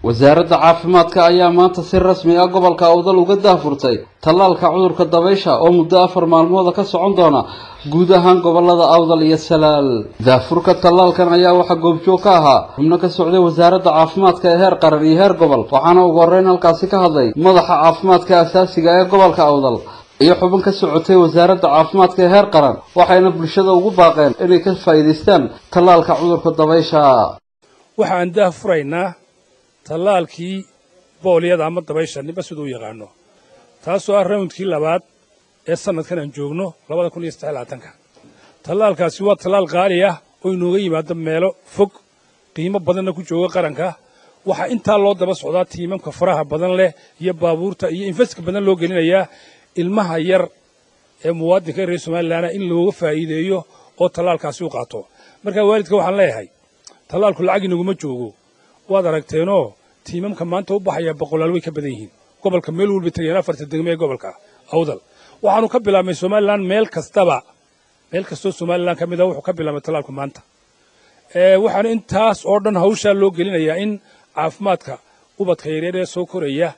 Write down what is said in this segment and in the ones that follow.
wasaaradda caafimaadka ayaa maanta si rasmi ah gobolka awdal uga daafurtay tallaalka cudurka dabaysha oo muddo afar maalmooda ka socon doona guud ahaan gobolada awdal iyo salaal daafurka tallaalkan ayaa waxaa goobjoog ka ahaa xubno ka socday wasaaradda caafimaadka ee heer qaran iyo heer gobol waxaana ugu horreyn halkaasi ka hadlay madaxa caafimaadka asaasiga ee gobolka awdal iyo xubin ka socotay wasaaradda caafimaadka ee heer qaran waxayna bulshada ugu baaqeen inay ka faa'iidaystaan tallaalka cudurka dabaysha waxaan daafuraynaa tallaalkii booliyada ama dabaysha ninba siduu u yaqaano taasoo ah rawndkii labaad ee sannadkan aan joogno labada kun iyo saddex labaatanka tallaalkaasi waa tallaal qaali ah oo inooga yimaado meelo fog qiimo badanna ku jooga qaranka waxaa intaa loo daba socdaa tiimamka faraha badan leh iyo baabuurta iyo infeska badan loo gelinayaa ilmaha yar ee muwaadinka reer somalilanna in looga faa'iideeyo oo tallaalkaasi u qaato markaa waalidka waxaan leeyahay tallaalku lacag inaguma joogo waad aragteenoo tiimamka maanta u baxaya boqolaal way ka badan yihiin gobolka meel walba tegeen afarta degme ee gobolka awdal waxaanu ka bilaabnay somalilan meel kastaba meel kastoo somalilan ka mid a wuxuu ka bilaabmay tallaalku maanta waxaana intaas oo dhan hawshaa loo gelinayaa in caafimaadka ubadka yareer ee soo koraya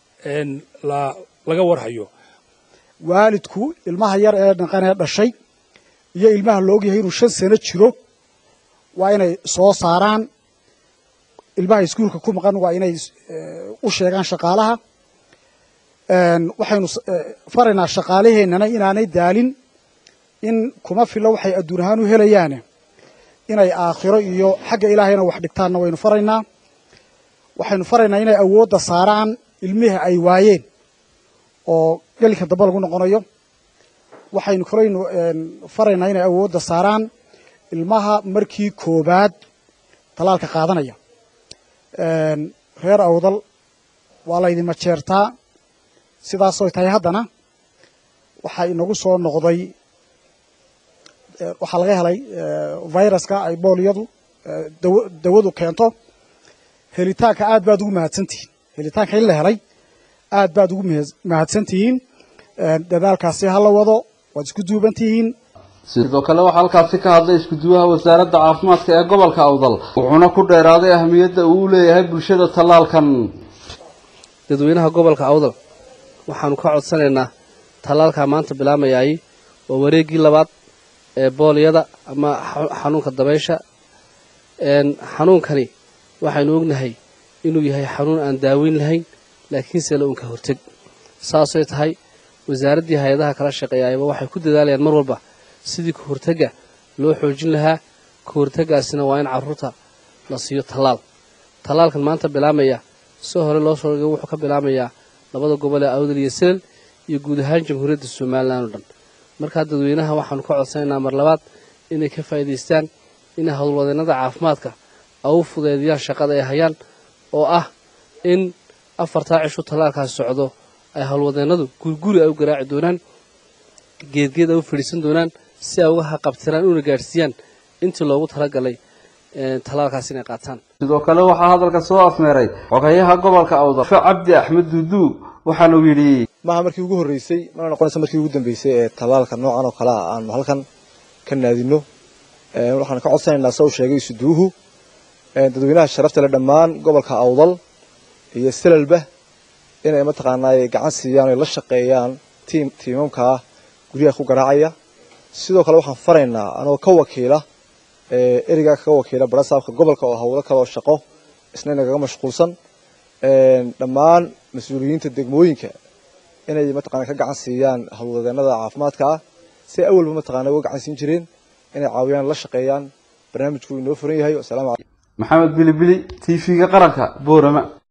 laga warhayo waalidku ilmaha yar ee dhaqanee dhashay iyo ilmaha la ogyahay inuu shan sano jiro waa inay soo saaraan ilmaha iskuulka ku maqan waa inay u sheegaan shaqaalaha waxaynu faraynaa shaqaalaheennana inaanay daalin in kuma filo waxay adduun ahaan u helayaane inay aakhiro iyo xagga ilaahayna wax dhigtaanna waynu faraynaa waxaynu faraynaa inay awoodda saaraan ilmihi ay waayeen oo gelinka dambe lagu noqonayo waxaynu kalaynu faraynaa inay awoodda saaraan ilmaha markii koobaad tallaalka qaadanaya reer awdal waa laydin majeertaa sidaasoy tahay haddana waxaa inagu soo noqday waxaa laga helay viruska ay booliyadu dawadu keento helitaanka aad baad ugu mahadsantihiin helitaanka in la helay aad baad ugu mahadsantihiin dadaalkaasi ha la wado waad isku duuban tihiin sidoo kale waxaa halkaasi ka hadlay iskuduwaha wasaaradda caafimaadka ee gobolka awdal wuxuuna ku dheeraaday ahamiyadda uu u leeyahay bulshada tallaalkan dadweynaha gobolka awdal waxaanu ka codsanaynaa tallaalkaa maanta bilaamayay waa wareeggii labaad ee booliyada ama xanuunka dabaysha xanuunkani waxaynu ognahay inuu yahay xanuun aan daaweyn lahayn laakiinse la unka horteg saasay tahay wasaaraddii hay-adaha kala shaqeeyaayba waxay ku dadaalayaan mar walba sidii ka hortagga loo xoojin lahaa ka hortaggaasina waa in carruurta la siiyo tallaal tallaalkan maanta bilaamaya soo hore loo soo dhigay wuxuu ka bilaamayaa labada gobol ee awdal iyo selal iyo guud ahaan jamhuuriyadda somalilan oo dhan markaa dadweynaha waxaanu ka codsanaynaa mar labaad inay ka faa'iidaystaan inay howlwadeennada caafimaadka au fudeediyaan shaqada ay hayaan oo ah in afartaa cishu tallaalkaasi socdo ay howlwadeennadu guriguri ay u garaaci doonaan geedgeed ay u fadhiisan doonaan si ay uga haqabtiraan una gaadhsiiyaan intii loogu talagalay tallaalkaas inay qaataan sidoo kale waxaa hadalka soo afmeeray xogayaha gobolka awdal cabdi axmed duuduu waxaanuu yidhi maaha markii ugu horreysay mana noqonaysa markii ugu dambeysay ee tallaalka noocan oo kale ah aanu halkan ka naadino waxaan ka codsanaynaa sa u sheegay isuduuhu dadweynaha sharafta le dhammaan gobolka awdal iyo selalba inay mataqaanaa gacan siiyaan oy la shaqeeyaan tiim tiimamkaa guryaha ku garaacaya sidoo kale waxaan faraynaa anoo ka wakiila ereygaa kaga wakiila barasaabka gobolka oo howlo kale oo shaqo isna inagaga mashquulsan dhammaan mas-uuliyiinta degmooyinka inay mataqana ka gacan siiyaan howlwadeenada caafimaadka ah si ay awalba mataqana uga gacan siin jireen inay caawiyaan la shaqeeyaan barnaamijku inoo furan yahay wasalaamu calaykum maxamed bilibili t v-ga qaranka boorama